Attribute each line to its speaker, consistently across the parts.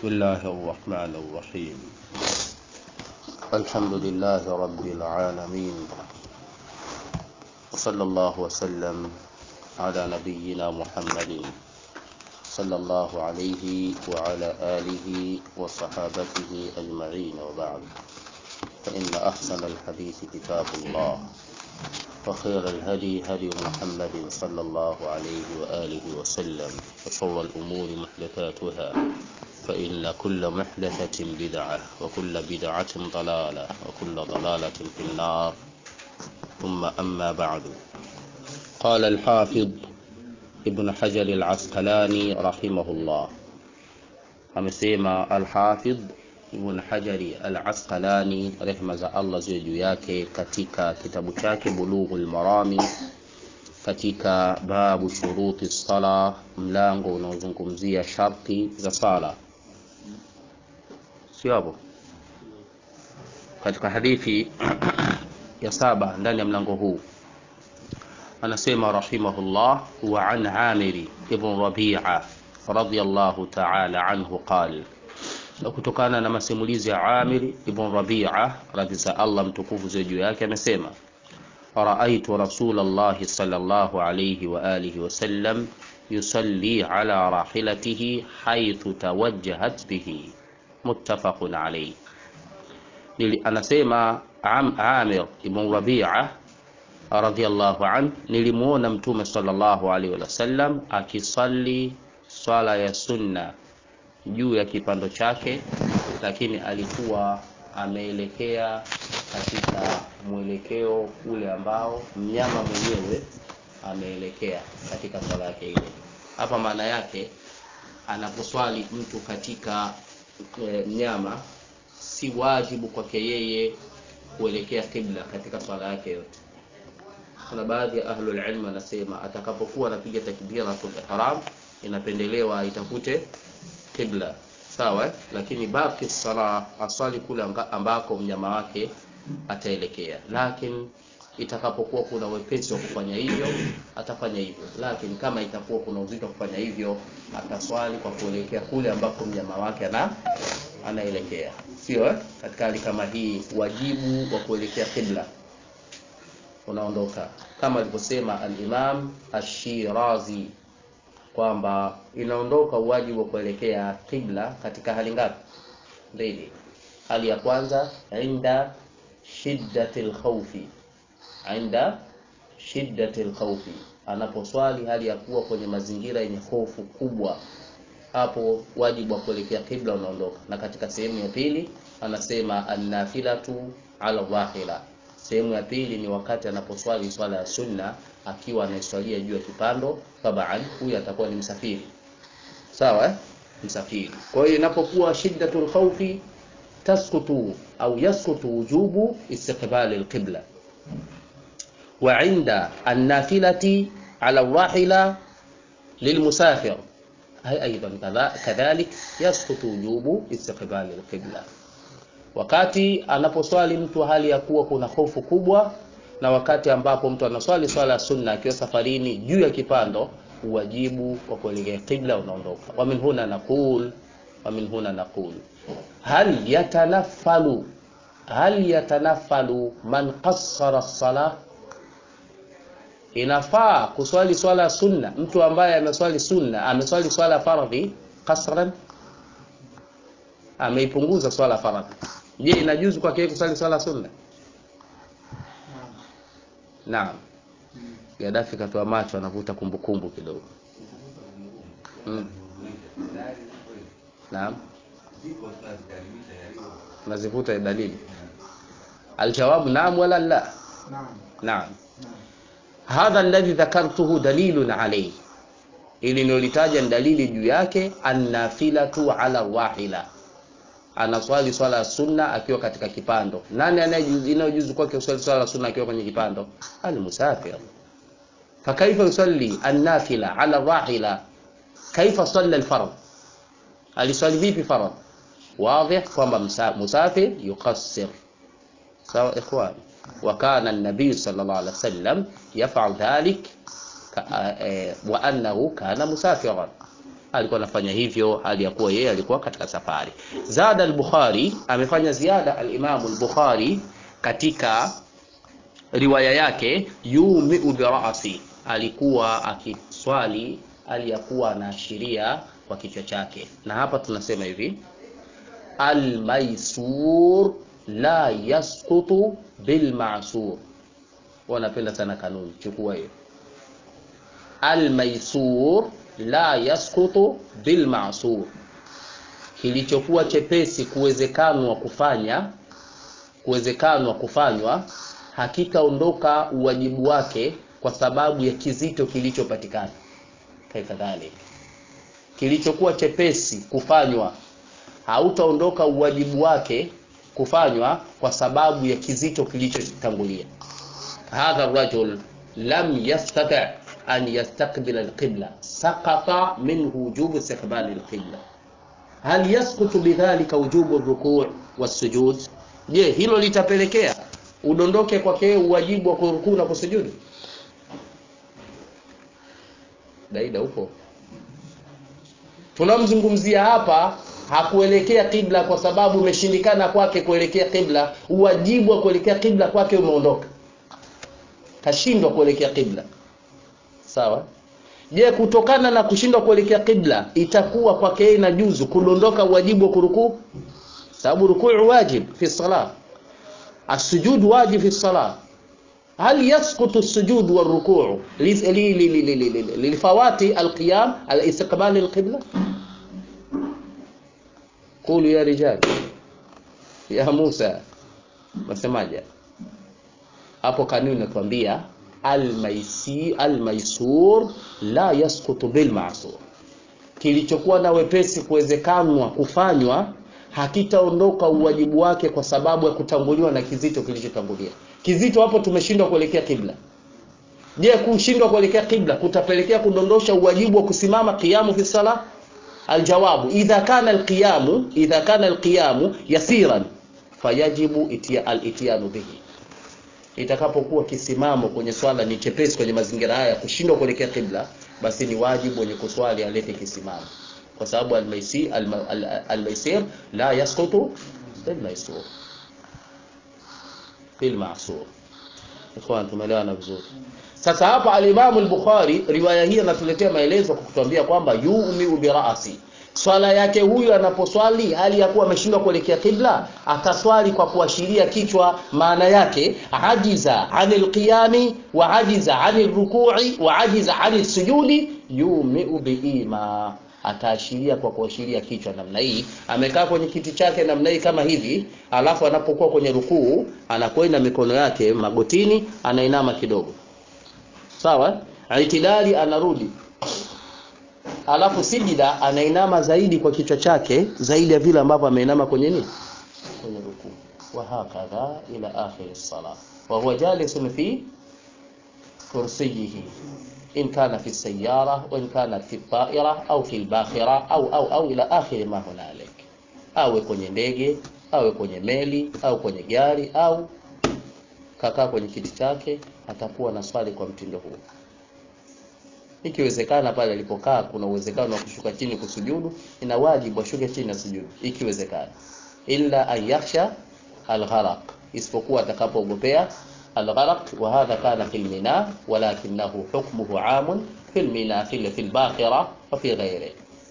Speaker 1: بسم الله الرحمن الرحيم الحمد لله رب العالمين وصلى الله وسلم على نبينا محمد صلى الله عليه وعلى آله وصحابته أجمعين وبعد فإن أحسن الحديث كتاب الله وخير الهدي هدي محمد صلى الله عليه وآله وسلم وشر الأمور محدثاتها فإن كل محدثة بدعة وكل بدعة ضلالة وكل ضلالة في النار ثم أما بعد قال الحافظ ابن حجر العسقلاني رحمه الله amesema Alhafidh Ibn Hajari Al-Asqalani rehma za Allah ziwe juu yake katika kitabu chake Bulughul Marami katika babu shuruti sala, mlango unaozungumzia sharti za sala, sio hapo katika hadithi ya saba ndani ya mlango huu anasema rahimahullah wa an Amiri ibn Rabi'a radiyallahu ta'ala anhu qala na kutokana na masimulizi ya Amir ibn Rabi'a radhi za Allah mtukufu ziwe juu yake amesema raaitu Rasulullah sallallahu alayhi wa alihi wasallam yusalli ala rahilatihi haythu tawajjahat bihi muttafaqun alayhi Nili, anasema Am, Amir ibn Rabi'a radhiyallahu an nilimuona mtume sallallahu alayhi wasallam akisali swala ya sunna juu ya kipando chake, lakini alikuwa ameelekea katika mwelekeo ule ambao mnyama mwenyewe ameelekea katika swala yake ile. Hapa maana yake anaposwali mtu katika e, mnyama, si wajibu kwake yeye kuelekea kibla katika swala yake yote. Kuna baadhi ya ahlul ilm anasema atakapokuwa anapiga takbiratul ihram inapendelewa itafute kibla sawa, lakini baki sala aswali kule ambako mnyama wake ataelekea, lakini itakapokuwa kuna wepesi wa kufanya hivyo atafanya hivyo, lakini kama itakuwa kuna uzito wa kufanya hivyo ataswali kwa kuelekea kule ambako mnyama wake ana anaelekea, sio eh? Katika hali kama hii wajibu wa kuelekea kibla unaondoka kama alivyosema al-Imam Ash-Shirazi kwamba inaondoka uwajibu wa kuelekea qibla katika hali ngapi? Mbili. Hali ya kwanza inda shiddatil khawfi, inda shiddatil khawfi, anaposwali hali ya kuwa kwenye mazingira yenye hofu kubwa, hapo wajibu wa kuelekea qibla unaondoka. Na katika sehemu ya pili anasema annafilatu ala dhahira, sehemu ya pili ni wakati anaposwali swala ya sunna akiwa anaiswalia juu ya kipando, tabaan huyu atakuwa ni msafiri, sawa eh? Msafiri. Kwa hiyo inapokuwa shiddatul khawfi taskutu au yaskutu wujubu istiqbali alqibla, wa inda annafilati ala rahila lilmusafir hay aidan kadhalik yaskutu wujubu istiqbali alqibla wakati anaposwali mtu hali ya kuwa kuna hofu kubwa na wakati ambapo mtu anaswali swala ya sunna akiwa safarini juu ya kipando, uwajibu wa kuelekea qibla unaondoka. wa min huna naqul wa min huna naqul hal yatanaffalu hal yatanaffalu man qassara as-salah, inafaa kuswali swala ya sunna mtu ambaye ameswali sunna ameswali swala fardhi qasran, ameipunguza swala faradhi. Je, inajuzu kwake yeye kuswali swala sunna? Naam. Gaddafi katoa macho anavuta kumbukumbu kidogo. Mm. Naam. Nazivuta dalili. Aljawabu naam wala la? Naam. Naam. Hadha alladhi dhakartuhu dalilun alayhi. Ili nilolitaja ni dalili juu yake annafilatu ala wahila anaswali swala ya sunna akiwa katika kipando. Nani anayejuzu kwake kuswali swala ya sunna akiwa kwenye kipando? Almusafir. Fakaifa yusalli annafila ala rahila, kaifa salla alfard? Aliswali vipi fard? Wadih kwamba musafir yuqassir. Sawa ikhwan, wa kana an-nabiy sallallahu alaihi wasallam yaf'al dhalik wa annahu kana musafiran alikuwa anafanya hivyo hali ya kuwa yeye alikuwa katika safari. Zada al-Bukhari amefanya ziada al-Imam al-Bukhari katika riwaya yake yumiu birasi, alikuwa akiswali hali ya kuwa anaashiria kwa kichwa chake, na hapa tunasema hivi almaisur la yasqutu bilmasur. Wanapenda sana kanuni, chukua hiyo. Almaisur la yasqutu bilmasur, kilichokuwa chepesi kuwezekanwa kufanya kuwezekanwa kufanywa hakitaondoka uwajibu wake kwa sababu ya kizito kilichopatikana. Kadhalika, kilichokuwa chepesi kufanywa hautaondoka uwajibu wake kufanywa kwa sababu ya kizito kilichotangulia. Hadha rajul lam yastati an yastaqbila alqibla saqata minhu wujubu istiqbali alqibla hal yasqutu bidhalika wujubu rukuu wasujud? Je, hilo litapelekea udondoke kwake uwajibu wa kurukuu na kusujudu? Daida upo tunamzungumzia hapa hakuelekea kibla kwa sababu imeshindikana kwake kuelekea kibla, uwajibu wa kuelekea kibla kwake umeondoka, kashindwa kuelekea kibla. Sawa. Je, kutokana na kushindwa kuelekea kibla itakuwa kwake yeye inajuzu kudondoka uwajibu wa kurukuu? Sababu rukuu wajib fi salah, asujud wajib fi salah. Hal yasqutu as-sujud wa ar-ruku' lifawati al-qiyam al-istiqbal al-qibla? Qulu ya rijal ya Musa, nasemaje hapo? Kanuni inatuambia almaisi almaisur la yasqutu bilmasur, kilichokuwa na wepesi kuwezekanwa kufanywa hakitaondoka uwajibu wake kwa sababu ya kutanguliwa na kizito kilichotangulia. Kizito hapo tumeshindwa kuelekea kibla. Je, kushindwa kuelekea kibla kutapelekea kudondosha uwajibu wa kusimama qiyamu fi salah? Aljawabu, idha kana alqiyamu idha kana alqiyamu yasiran fayajibu itia al-ityanu bihi, itakapokuwa kisimamo kwenye swala ni chepesi kwenye mazingira haya ya kushindwa kuelekea kibla, basi ni wajibu wenye kuswali alete kisimamo, kwa sababu almaisi almaisir la yasqutu bilmaisur bilmasur. Ikhwan, tumeelewana vizuri. Sasa hapa alimamu al-Bukhari riwaya hii anatuletea maelezo kwa kutuambia kwamba yumiu birasi, swala yake huyu anaposwali hali ya kuwa ameshindwa kuelekea kibla, ataswali kwa kuashiria kichwa. Maana yake ajiza anil qiyami wa ajiza anil ruku'i wa ajiza anil sujudi, yumiu biima, ataashiria kwa kuashiria kichwa namna hii. Amekaa kwenye kiti chake namna hii kama hivi, alafu anapokuwa kwenye rukuu anakwenda mikono yake magotini, anainama kidogo Sawa, itidali anarudi, alafu sijida anainama zaidi kwa kichwa chake zaidi ya vile ambavyo ameinama kwenye nini, kwenye rukuu. Wa hakadha ila akhir as-salah wa huwa jalisun fi kursiyihi in kana fi sayyara wa in kana fi ta'ira au fi al-bakhira au au au ila akhir ma hunalik, awe kwenye ndege awe kwenye meli au kwenye gari au kakaa kwenye kiti chake atakuwa na swali kwa mtindo huu. Ikiwezekana pale alipokaa kuna uwezekano wa kushuka chini kusujudu, ina wajibu ashuke chini na sujudu ikiwezekana, illa an yakhsha algharaq, isipokuwa atakapoogopea algharaq. Wa hadha kana fil mina walakinahu hukmuhu amun fil mina fil fil bakhira wa fi ghairi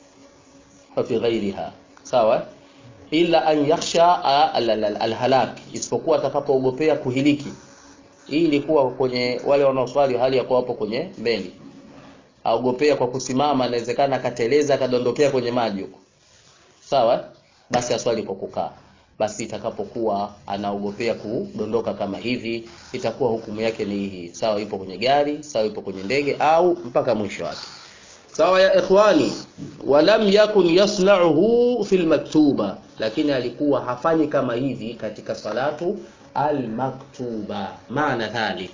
Speaker 1: wa fi ghairiha, sawa illa an yakhsha alhalak, isipokuwa atakapoogopea kuhiliki. Hii ilikuwa kwenye wale wanaoswali hali ya kuwa hapo kwenye meli, aogopea kwa kusimama, inawezekana akateleza akadondokea kwenye maji huko, sawa. Basi aswali kwa kukaa. Basi itakapokuwa anaogopea kudondoka kama hivi, itakuwa hukumu yake ni hii, sawa. Ipo kwenye gari, sawa, ipo kwenye ndege au mpaka mwisho wake. Sawa ya ikhwani, walam yakun yasna'uhu fil maktuba, lakini alikuwa hafanyi kama hivi katika salatu almaktuba. Maana dhalik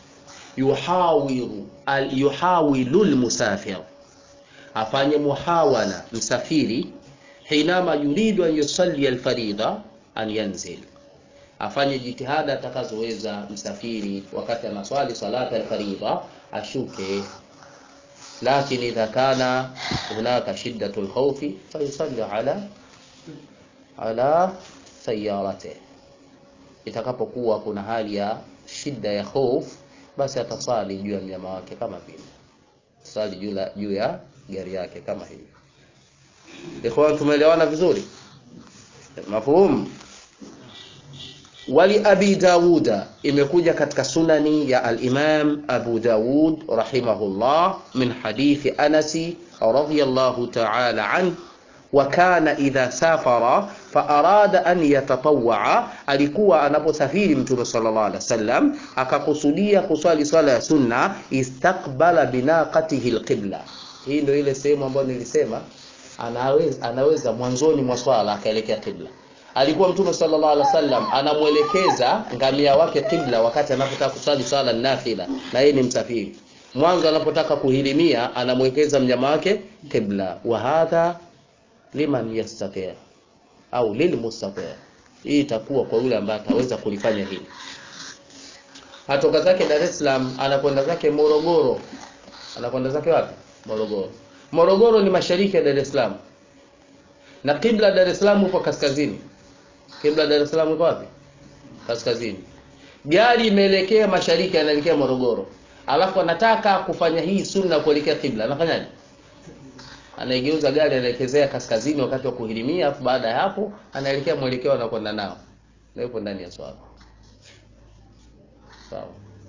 Speaker 1: yuhawilu al yuhawilu almusafir, afanye muhawala msafiri, hinama yuridu an yusalli alfaridha an yanzil, afanye jitihada atakazoweza msafiri wakati anaswali salata alfaridha, ashuke lakin idha kana hunaka shiddatu lkhaufi fayusalli ala ala sayarate, itakapokuwa kuna hali ya shida ya hofu, basi atasali juu ya mnyama wake kama vile sali juu la juu ya gari yake kama hivi. Ikhwan, tumeelewana vizuri? Mafhum? Wali Abi Dawuda, imekuja katika sunani ya al-Imam Abu Dawud rahimahullah min hadithi Anasi radhiyallahu ta'ala anhu wa kana idha safara fa arada an yatatawwa, alikuwa anaposafiri Mtume sallallahu alaihi wasallam akakusudia kuswali swala ya sunna, istaqbala binaqatihi alqibla. Hii ndio ile sehemu ambayo nilisema anaweza, anaweza mwanzoni mwa swala akaelekea qibla. Alikuwa Mtume sallallahu alaihi wasallam anamwelekeza ngamia wake qibla wakati anapotaka kuswali swala nafila, na yeye ni msafiri. Mwanzo anapotaka kuhirimia anamwelekeza mnyama wake qibla. wa hadha liman yastati au lilmustati, hii itakuwa kwa yule ambaye ataweza kulifanya hili. Atoka zake Dar es Salaam anakwenda zake Morogoro, anakwenda zake wapi? Morogoro. Morogoro ni mashariki ya Dar es Salaam na kibla Dar es Salaam upo kaskazini. Kibla Dar es Salaam uko wapi? Kaskazini. Gari imeelekea mashariki, anaelekea Morogoro, alafu anataka kufanya hii sunna kuelekea kibla, anafanyaje? anaigeuza gari anaelekezea kaskazini wakati wa kuhirimia, afu baada ya hapo anaelekea mwelekeo anakwenda nao, na yupo ndani ya swala. Sawa.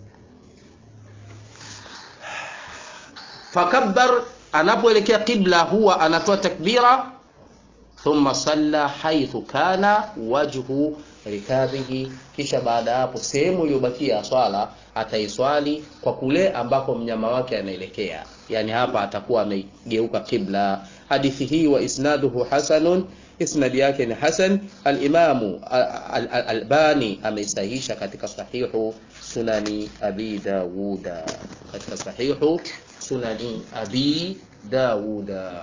Speaker 1: Fakabbar, anapoelekea qibla huwa anatoa takbira, thumma salla haithu kana wajhu rikabihi, kisha baada ya hapo sehemu iliyobakia swala ataiswali kwa kule ambako mnyama wake anaelekea, yani hapa atakuwa amegeuka qibla. Hadithi hii wa isnaduhu hasanun, isnadi yake ni hasan. Alimamu Albani ameisahihisha katika sahihu sunani abi Dawuda, katika sahihu sunani abi Dawuda.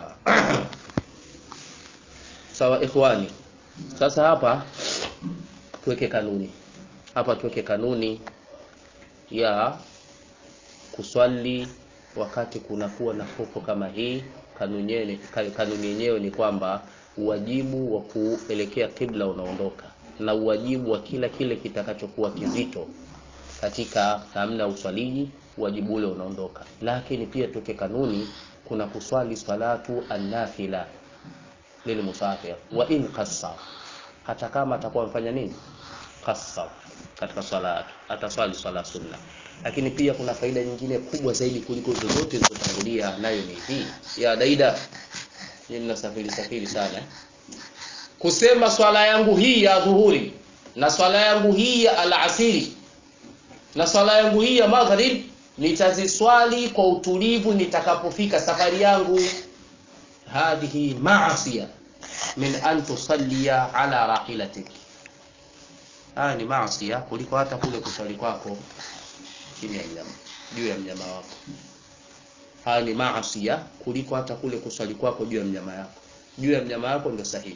Speaker 1: Sawa ikhwani, sasa hapa tuweke kanuni hapa, tuweke kanuni ya kuswali wakati kunakuwa na hofu kama hii. Kanuni yenyewe ni kwamba uwajibu wa kuelekea kibla unaondoka na uwajibu wa kila kile kitakachokuwa kizito katika namna ya uswaliji, uwajibu ule unaondoka. Lakini pia tuweke kanuni, kuna kuswali salatu annafila lilmusafir wa in qassar, hata kama atakuwa amefanya nini qassar katika swala yake ataswali swala sunna. Lakini pia kuna faida nyingine kubwa zaidi kuliko zozote zilizotangulia, nayo ni hii ya daida. Ni mnasafiri safiri sana, kusema swala yangu hii ya dhuhuri na swala yangu hii ya alasiri na swala yangu hii ya maghrib nitaziswali kwa utulivu nitakapofika safari yangu. Hadhihi maasiya min an tusallia ala rahilatik Haya ni maasi kuliko hata kule kuswali kwako chini ya mnyama, juu ya mnyama wako. Haya ni maasi kuliko hata kule kuswali kwako juu ya mnyama yako. Juu ya mnyama wako ndio sahihi.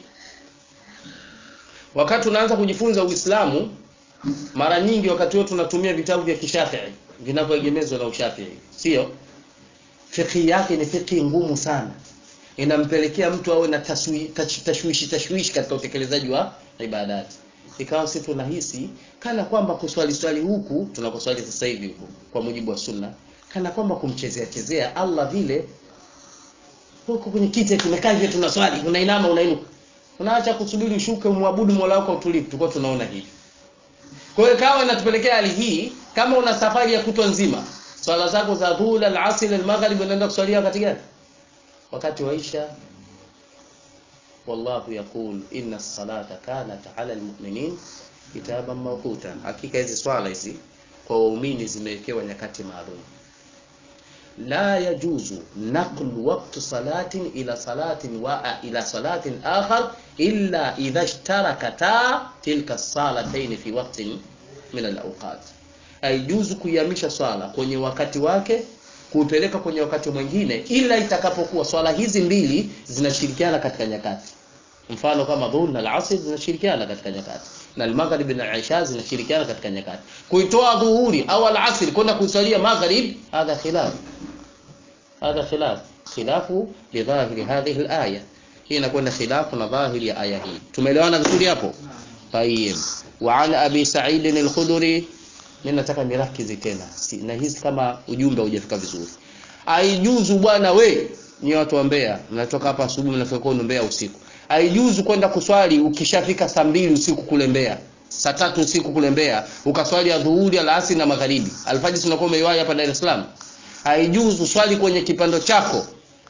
Speaker 1: Wakati unaanza kujifunza Uislamu, mara nyingi wakati wote tunatumia vitabu vya Kishafii vinavyoegemezwa na Ushafii, sio? Fiqhi yake ni fiqhi ngumu sana, inampelekea mtu awe na tashwishi tashwishi katika utekelezaji wa ibadati ikawa sisi tunahisi kana kwamba kuswali swali huku tunakoswali sasa hivi huku kwa mujibu wa sunna, kana kwamba kumchezea chezea Allah vile. Huko kwenye kiti tumekaa hivi tunaswali, unainama unainuka, unaacha kusubiri ushuke umwabudu Mola wako utulivu. Tulikuwa tunaona hivi. Kwa hiyo kawa inatupelekea hali hii, kama una safari ya kutwa nzima, swala zako za dhuhuri, al-asr, al-maghrib, unaenda kuswalia wakati gani? Wakati wa isha Wallahu yaqul inna salata kanat ala almu'minin kitaban mawquta, hakika hizi swala hizi kwa waumini zimewekewa nyakati maalum. La yajuzu naqlu waqti salatin ila salatin wa ila salatin akhar illa idha ishtarakata tilka salatayn fi waqtin min alawqat, haijuzu kuihamisha swala kwenye wakati wake kuipeleka kwenye wakati mwingine, ila itakapokuwa swala hizi mbili zinashirikiana katika nyakati. Mfano kama dhuhur na al-asr zinashirikiana katika nyakati, na al-maghrib na isha zinashirikiana katika nyakati. Kuitoa dhuhuri au al-asr kwenda kusalia maghrib, hadha khilaf, hadha khilaf khilafu lidhahiri hadhihi alaya hii inakwenda khilafu na dhahiri ya aya hii tumeelewana vizuri hapo tayeb wa an abi sa'id al-khudri mimi nataka nirakizi tena si, na hizi kama ujumbe hujafika vizuri aijuzu bwana we ni watu wa Mbeya mnatoka hapa asubuhi mnafika kwenu Mbeya usiku aijuzu kwenda kuswali ukishafika saa mbili usiku kule Mbeya saa tatu usiku kule Mbeya ukaswali adhuhuri alasiri na magharibi alfajiri tunakuwa umeiwahi hapa Dar es Salaam haijuzu swali kwenye kipando chako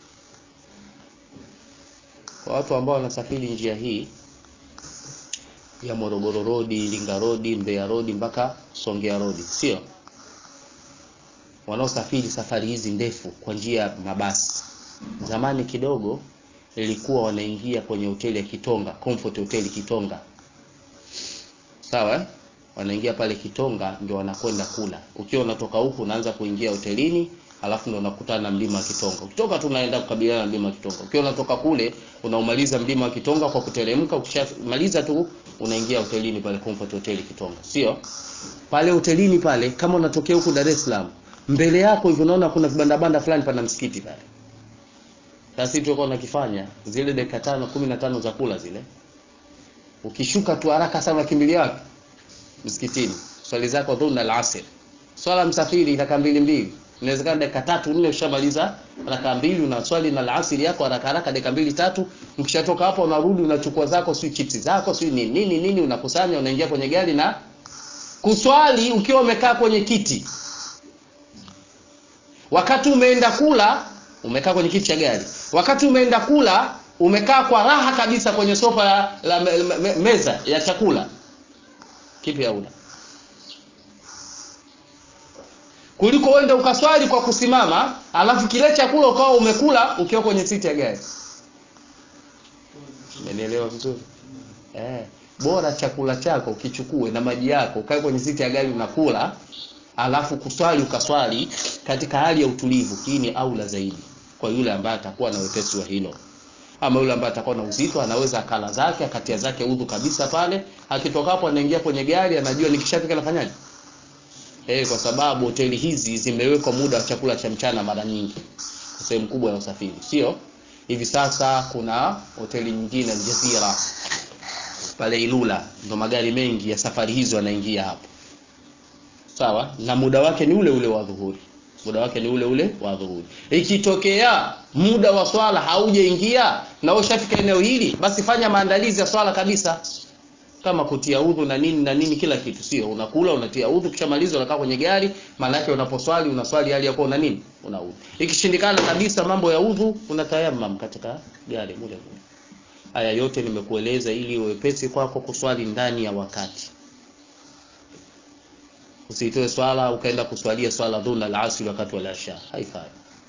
Speaker 1: kwa watu ambao wanasafiri njia hii ya Morogoro Road, Iringa Road, Mbeya Road mpaka Songea Road, sio wanaosafiri safari hizi ndefu kwa njia ya mabasi. Zamani kidogo ilikuwa wanaingia kwenye hoteli ya Kitonga, Comfort Hotel Kitonga, sawa eh? Wanaingia pale Kitonga ndio wanakwenda kula. Ukiwa unatoka huku unaanza kuingia hotelini, alafu ndio unakutana na mlima wa Kitonga. Ukitoka tu unaenda kukabiliana na mlima wa Kitonga. Ukiwa unatoka kule unaumaliza mlima wa Kitonga kwa kuteremka, ukishamaliza tu unaingia hotelini pale Comfort Hotel Kitonga, sio pale hotelini pale. Kama unatokea huku Dar es Salaam, mbele yako hivi unaona kuna vibanda banda fulani pana msikiti pale. Sasa sisi tulikuwa tunakifanya zile dakika tano kumi na tano za kula zile, ukishuka tu haraka sana unakimbilia wapi? Msikitini, swali zako dhuhuri na alasr. Swala msafiri raka mbili mbili, inawezekana dakika tatu nne ushamaliza raka mbili, una swali na alasiri yako haraka haraka dakika mbili tatu. Ukishatoka hapo unarudi unachukua zako sio chipsi zako sio nini nini nini, unakusanya unaingia kwenye gari na kuswali ukiwa umekaa kwenye kiti. Wakati umeenda kula umekaa kwenye kiti cha gari. Wakati umeenda kula umekaa kwa raha kabisa kwenye sofa la, la me, me, meza ya chakula. Kipi hauna? Kuliko uende ukaswali kwa kusimama, alafu kile chakula ukawa umekula ukiwa kwenye siti ya gari. Umenielewa vizuri? Eh, bora chakula chako ukichukue na maji yako ukae kwenye siti ya gari unakula, alafu kuswali ukaswali katika hali ya utulivu. Hii ni aula zaidi kwa yule ambaye atakuwa na wepesi wa hilo. Ama yule ambaye atakuwa na uzito anaweza akala zake akatia zake udhu kabisa pale, akitoka hapo anaingia kwenye gari, anajua nikishafika nafanyaje? Eh, kwa sababu hoteli hizi zimewekwa muda wa chakula cha mchana mara nyingi kwa sehemu kubwa ya usafiri, sio? Hivi sasa kuna hoteli nyingine Aljazira pale Ilula, ndo magari mengi ya safari hizo yanaingia hapo, sawa, na muda wake ni ule ule wa dhuhuri muda wake ni ule ule wa dhuhuri. Ikitokea muda wa swala haujaingia na ushafika eneo hili, basi fanya maandalizi ya swala kabisa, kama kutia udhu na nini na nini, kila kitu. Sio unakula unatia udhu, kishamaliza unakaa kwenye gari. Maana yake unaposwali unaswali hali ya kuwa una nini, una udhu. Ikishindikana kabisa mambo ya udhu, unatayamam katika gari mule mule. Haya yote nimekueleza ili uwepesi kwako kuswali ndani ya wakati Usitoe swala ukaenda kuswalia swala dhuna la asri wakati wa isha, haifai.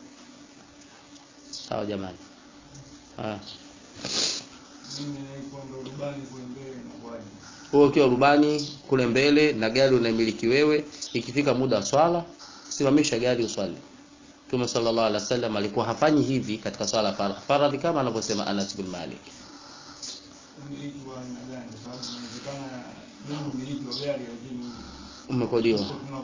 Speaker 1: Sawa jamani? Ah, wewe ukiwa rubani kule mbele na gari unamiliki wewe, ikifika muda wa swala simamisha gari uswali. Mtume sallallahu alaihi wasallam alikuwa hafanyi hivi katika swala faradhi, faradhi kama anavyosema Anas bin Malik. Umekodiwa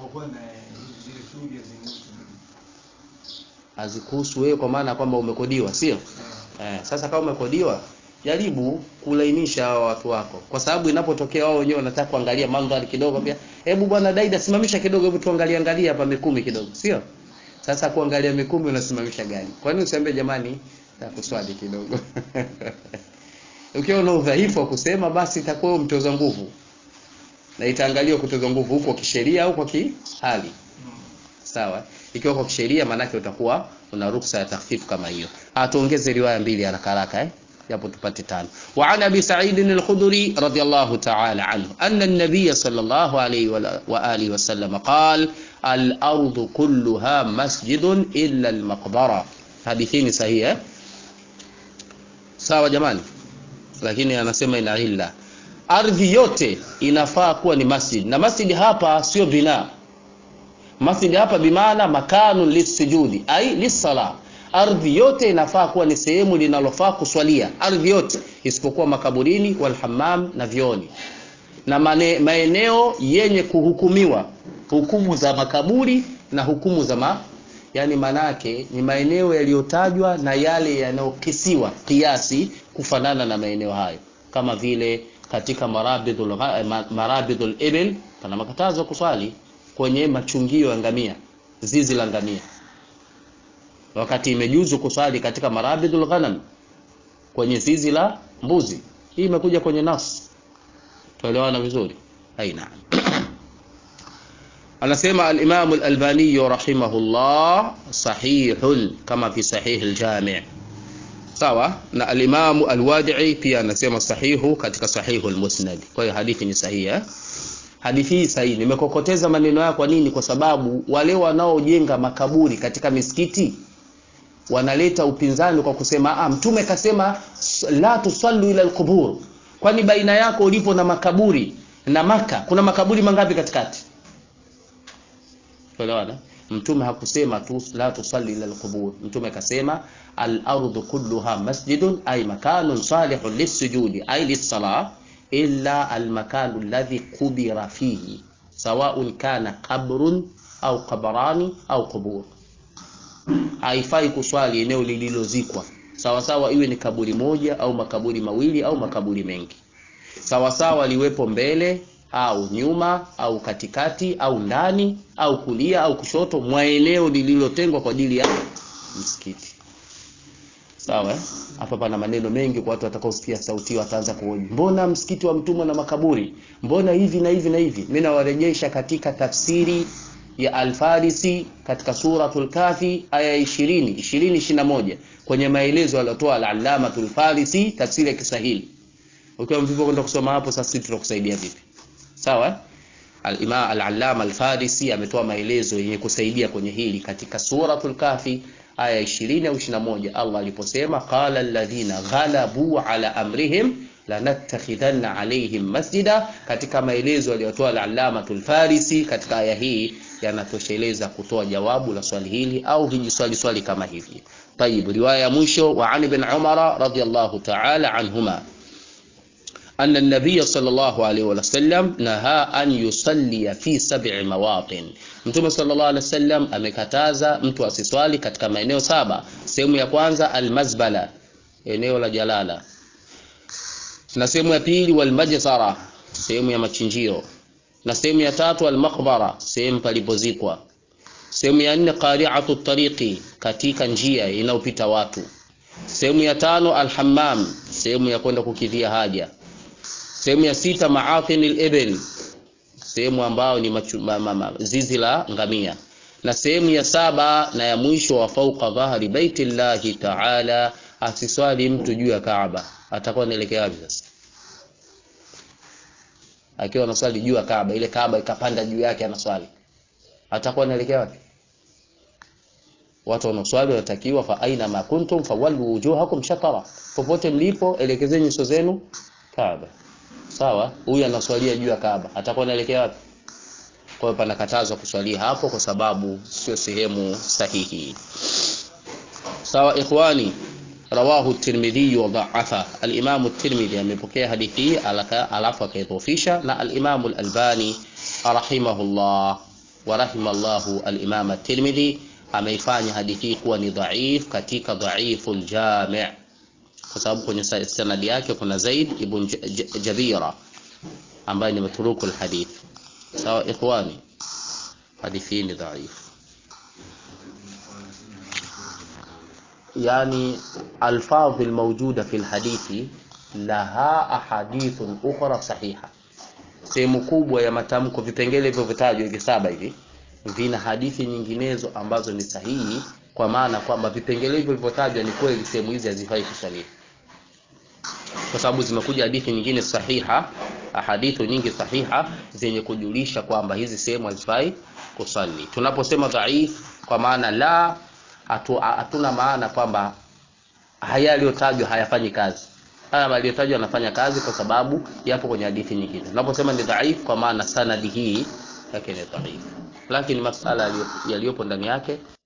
Speaker 1: hazikuhusu wewe, kwa maana kwamba umekodiwa, sio eh? Sasa kama umekodiwa, jaribu kulainisha hao watu wako, kwa sababu inapotokea wao wenyewe wanataka kuangalia mandhari kidogo, pia hebu bwana Daida, simamisha kidogo, hebu tuangalie angalia hapa Mikumi kidogo, sio? Sasa kuangalia Mikumi unasimamisha gari, kwa nini usiambie jamani, takuswali kidogo ukiwa una udhaifu wa kusema, basi itakuwa mtoza nguvu na itaangaliwa kutoza nguvu huko kisheria au kwa kihali sawa. Ikiwa kwa kisheria, maanake utakuwa una ruksa ya takhfifu kama hiyo. Atuongeze riwaya mbili haraka haraka, eh, japo tupate tano. Wa an abi Sa'id al-Khudri radiyallahu ta'ala anhu anna an-nabiy sallallahu alayhi wa alihi wa sallam qala al-ardu kulluha masjidun illa al-maqbara. Hadithi ni sahihi, eh? Sawa jamani, lakini anasema ina illa ardhi yote inafaa kuwa ni masjid, na masjid hapa sio bina. Masjid hapa bimaana makanu lisujudi ai lisala. Ardhi yote inafaa kuwa ni sehemu linalofaa kuswalia, ardhi yote isipokuwa makaburini, walhammam na vioni, na mane, maeneo yenye kuhukumiwa hukumu za makaburi na hukumu za ma, yani manake ni maeneo yaliyotajwa na yale yanayokisiwa kiasi kufanana na maeneo hayo kama vile katika marabidul marabidul ibil pana makatazo kuswali kwenye machungio ya ngamia zizi la ngamia wakati imejuzu kuswali katika marabidul ghanam kwenye zizi la mbuzi hii imekuja kwenye nas tuelewana vizuri aina anasema al-Imam al-Albani rahimahullah sahihun kama fi sahih al-Jami' sawa na al-Imam al-Wadi'i pia anasema sahihu katika sahihu al-Musnad kwa hiyo hadithi ni sahihi eh? hadithi hii sahihi nimekokoteza maneno yao kwa nini kwa sababu wale wanaojenga makaburi katika misikiti wanaleta upinzani kwa kusema ah mtume kasema la tusallu ila al-qubur kwani baina yako ulipo na makaburi na maka kuna makaburi mangapi katikati tuelewana mtume hakusema tu la tusalli ila alqubur mtume akasema al-ardu kulluha masjidun ay makanun salihun lis-sujudi ay lis-salah illa al-makanu alladhi qubira fihi sawa'un kana qabrun au qabrani au qubur haifai kuswali eneo lililozikwa sawa sawa iwe ni kaburi moja au makaburi mawili au makaburi mengi sawa sawa liwepo mbele au nyuma au katikati au ndani au kulia au kushoto mwa eneo lililotengwa kwa ajili ya msikiti sawa hapa pana maneno mengi kwa watu watakaosikia sauti wataanza kuhoji mbona msikiti wa mtumwa na makaburi mbona hivi na hivi na hivi mimi nawarejesha katika tafsiri ya Al-Farisi katika suratul Kafi aya 20 20 21 kwenye maelezo aliyotoa al-Allamatul Farisi tafsiri ya Kiswahili ukiwa mvivu kwenda kusoma hapo sasa sisi tutakusaidia vipi sawa al-Imam al-Allama al-Farisi ametoa maelezo yenye kusaidia kwenye hili katika suratul Kafi aya 20 au 21 Allah aliposema qala alladhina ghalabu ala amrihim lanattakhidhanna alaihim masjida katika maelezo aliyotoa al-Allamatul Farisi katika aya hii yanatosheleza kutoa jawabu la swali hili au vijiswali swali kama hivi طيب riwaya ya mwisho wa Ali bin Umar radiyallahu ta'ala anhuma أن النبي صلى الله عليه وسلم نهى أن يصلي في سبع مواطن Mtume sallallahu alaihi wasallam amekataza mtu asiswali katika maeneo saba. Sehemu ya kwanza almazbala, eneo la jalala, na sehemu ya pili walmajsara, sehemu ya machinjio, na sehemu ya tatu almaqbara, sehemu palipozikwa. Sehemu ya nne qari'atu tariqi, katika njia inayopita watu. Sehemu ya tano alhammam, sehemu ya kwenda kukidhia haja sehemu ya sita maafin al-ibil sehemu ambayo ni machu, ma, ma, ma, zizi la ngamia na sehemu ya saba na ya mwisho wa fauqa dhahri baitillahi ta'ala asiswali mtu juu ya Kaaba atakuwa anaelekea wapi sasa akiwa anaswali juu ya Kaaba ile Kaaba ikapanda juu yake anaswali atakuwa anaelekea wapi watu wanaoswali wanatakiwa fa aina ma kuntum fawallu wujuhakum shatara popote mlipo elekezeni nyuso zenu Kaaba sawa huyu anaswalia juu ya Kaaba atakuwa anaelekea wapi kwa hiyo panakatazwa kuswalia hapo kwa sababu sio sehemu sahihi sawa ikhwani rawahu at-Tirmidhi wa dha'afa al-Imam at-Tirmidhi amepokea hadithi hii alafu akaidhofisha na al-Imam al-Albani rahimahullah wa rahimallahu al-Imam at-Tirmidhi ameifanya hadithi hii kuwa ni dhaif katika dhaiful jami' kwa sababu kwenye sanadi yake kuna Zaid ibn Jabira ambaye ni matruku alhadith sawa ikhwani hadithi ni dhaif yani alfadh almawjuda fi alhadithi laha ahadithun ukhra sahiha sehemu kubwa ya matamko vipengele hivyo vitajwa hivi saba hivi vina hadithi nyinginezo ambazo ni sahihi kwa maana kwamba vipengele hivyo vilivyotajwa ni kweli sehemu hizi hazifai kusaliwa kwa sababu zimekuja hadithi nyingine sahiha ahadithu nyingi sahiha zenye kujulisha kwamba hizi sehemu hazifai kusali tunaposema dhaif kwa maana la hatu, hatuna maana kwamba haya yaliyotajwa hayafanyi kazi haya yaliyotajwa yanafanya kazi kwa sababu yapo kwenye hadithi nyingine tunaposema ni dhaif kwa maana sanadi hii yake ni dhaif lakini masala yaliyopo ndani yake